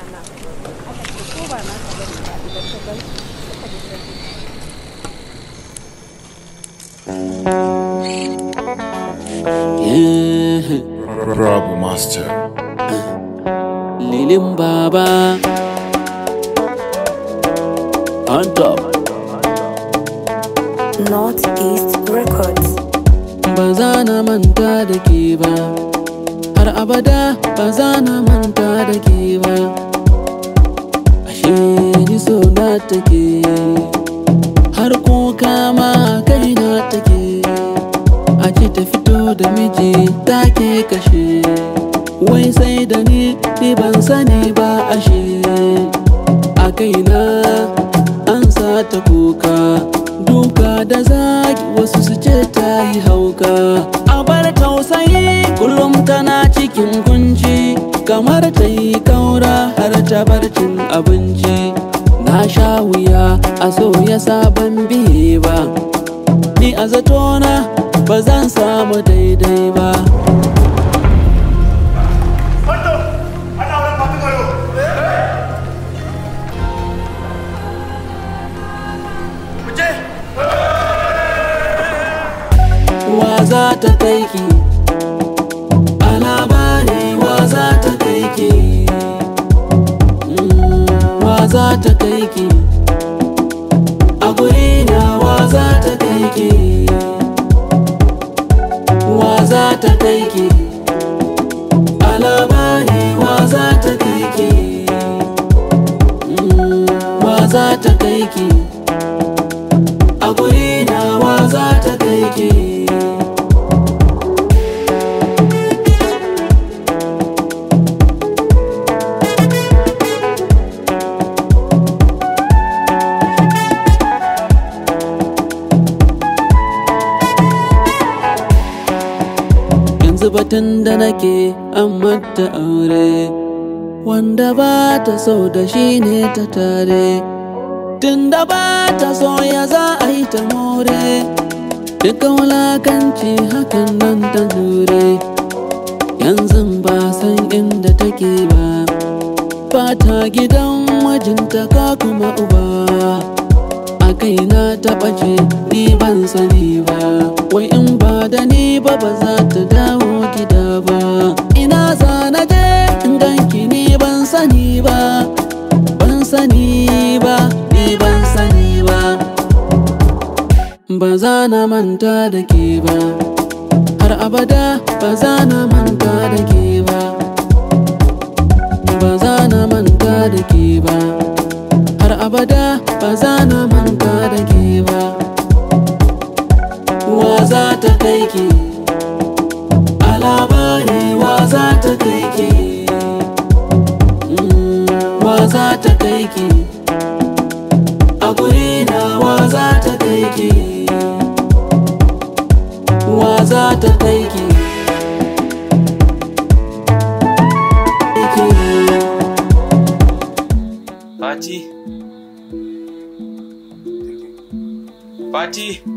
na aka ce ko ba na ka bari ba idan ka gan suka ji sarki Yeah. Rob Master. Lilin Baba on top. Northeast Records. Ba za na manta da ke ba, har abada ba za na manta da ke ba. Ashe ni so na take, har kuka ma kai na take. A ce ta fito da miji take kashe, wai sai da ni ni ban sani ba ashe. A kaina an sa ta kuka, duka da zagi wasu su ce ta yi hauka. A bar tausayi kullum tana cikin kunci, kamar ta yi kaura har ta bar cin abinci. Na sha wuya a so ya sabon biye ba, ni a zatona ba zan samu daidai ba. wa za ta kai ki a labari wa za ta kai ki Mm, wa za ta kai ki a guri na wa za ta kai ki wa za ta kai ki a labari wa za ta kai ki Mm, wa za ta kai ki a guri na wa za ta kai ki yanzu batun da nake an mata aure wanda ba ta so da shi ne ta tare tun da ba ta so ya za a yi ta more duka wulakanci hakan nan ta jure yanzu ba san inda take ba ba ta gidan mijinta ka kuma uba a kaina ta ɓace ni ban sani ba wai in ba da ni ba ba za ta dawo gida ba ina za na je in ganki ni ban sani ba ban sani ba ni ban sani ba ba za na manta da ke ba har abada ba za na manta da ke ba ba za na manta da ke ba har abada ba za na manta da ke ba wa za ta kai ki a labari wa za ta kai ki Mm, wa za ta kai ki a guri na wa za ta kai ki wa za ta kai ki Fati. Fati.